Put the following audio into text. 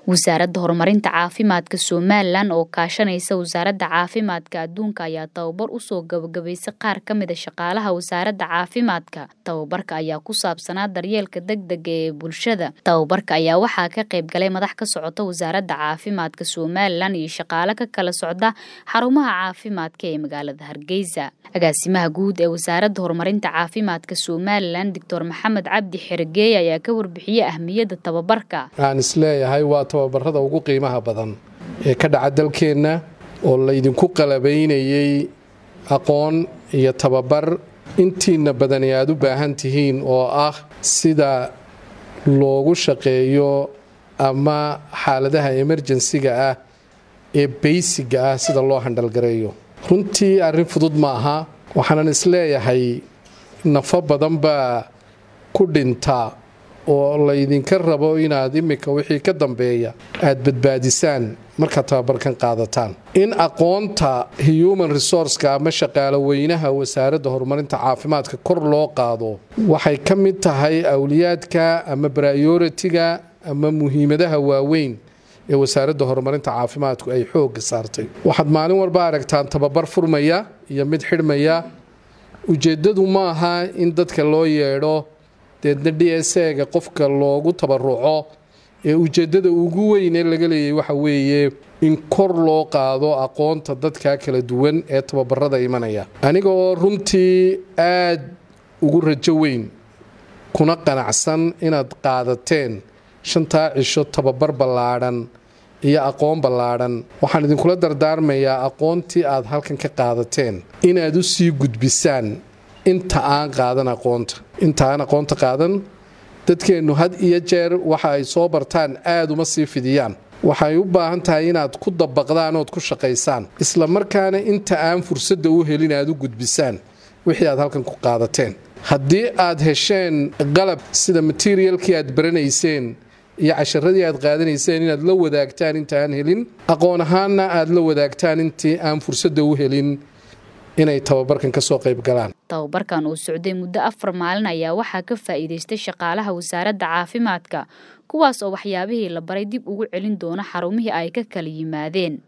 wasaaradda horumarinta caafimaadka somalilan oo kaashanaysa wasaaradda caafimaadka adduunka ayaa tababar usoo gabagabaysay qaar ka mida shaqaalaha wasaaradda caafimaadka tababarka ayaa ku saabsanaa daryeelka degdega ee bulshada tababarka ayaa waxaa ka qayb galay madax ka socota wasaaradda caafimaadka somalilan iyo shaqaale ka kala socda xarumaha caafimaadka ee magaalada hargeysa agaasimaha guud ee wasaaradda horumarinta caafimaadka somalilan doctor maxamed cabdi xergeey ayaa ka warbixiyey ahmiyadda tababarka waxaan isleeyahay waa tababarada ugu qiimaha badan ee ka dhaca dalkeenna oo laydinku qalabaynayay aqoon iyo tababar intiina badani aad u baahan tihiin oo ah sida loogu shaqeeyo ama xaaladaha emerjensiga ah ee baysiga ah sida loo handhalgareeyo runtii arrin fudud ma aha waxaanan isleeyahay nafo badan baa ku dhinta oo laydinka rabo inaad imika wixii ka dambeeya aad badbaadisaan markaad tababarkan qaadataan in aqoonta human resourceka ama shaqaalo weynaha wasaaradda horumarinta caafimaadka kor loo qaado waxay ka mid tahay awliyaadka ama brioritiga ama muhiimadaha waaweyn ee wasaaradda horumarinta caafimaadku ay xoogga saartay waxaad maalin walba aragtaan tababar furmaya iyo mid xidhmaya ujeeddadu ma aha in dadka loo yeedho deedna d s ga qofka loogu tabaruco ee ujeeddada ugu weyn ee laga leeyay waxa weeye in kor loo qaado aqoonta dadka kala duwan ee tababarada imanaya aniga oo runtii aad ugu rajo weyn kuna qanacsan inaad qaadateen shantaa cisho tababar ballaadhan iyo aqoon ballaadhan waxaan idinkula dardaarmayaa aqoontii aad halkan ka qaadateen inaad u sii gudbisaan inta aan qaadan aqoonta inta aan aqoonta qaadan dadkeennu had iyo jeer waxa ay soo bartaan aad uma sii fidiyaan waxay u baahan tahay inaad ku dabaqdaan ood ku shaqaysaan isla markaana inta aan fursadda u helin aad u gudbisaan wixii aad halkan ku qaadateen haddii aad hesheen qalab sida materialkii aad baranayseen iyo casharadii aad qaadanayseen inaad la wadaagtaan inta aan helin aqoon ahaanna aad la wadaagtaan intii aan fursadda u helin inay tababarkan ka soo qayb galaan tababarkan uu socday muddo afar maalin ayaa waxaa ka faa'iidaystay shaqaalaha wasaaradda caafimaadka kuwaas oo waxyaabihii la baray dib ugu celin doona xarumihii ay ka kala yimaadeen